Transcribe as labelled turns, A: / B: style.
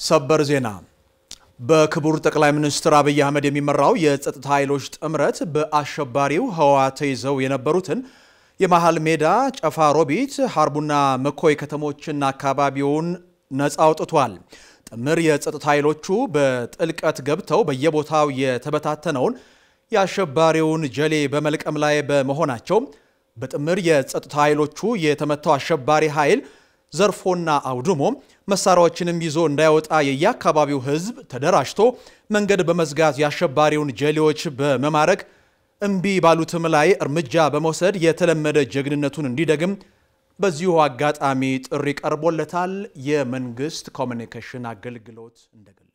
A: ሰበር ዜና በክቡር ጠቅላይ ሚኒስትር አብይ አህመድ የሚመራው የጸጥታ ኃይሎች ጥምረት በአሸባሪው ህወሓት ተይዘው የነበሩትን የመሃል ሜዳ፣ ጨፋ ሮቢት፣ ሀርቡና መኮይ ከተሞችና አካባቢውን ነፃ አውጥቷል። ጥምር የጸጥታ ኃይሎቹ በጥልቀት ገብተው በየቦታው የተበታተነውን የአሸባሪውን ጀሌ በመልቀም ላይ በመሆናቸው በጥምር የጸጥታ ኃይሎቹ የተመታው አሸባሪ ኃይል ዘርፎና አውድሞ መሳሪያዎችንም ይዞ እንዳይወጣ የየአካባቢው ህዝብ ተደራጅቶ መንገድ በመዝጋት የአሸባሪውን ጀሌዎች በመማረክ እምቢ ባሉትም ላይ እርምጃ በመውሰድ የተለመደ ጀግንነቱን እንዲደግም በዚሁ አጋጣሚ ጥሪ ቀርቦለታል። የመንግስት ኮሚኒኬሽን አገልግሎት እንደገለጸው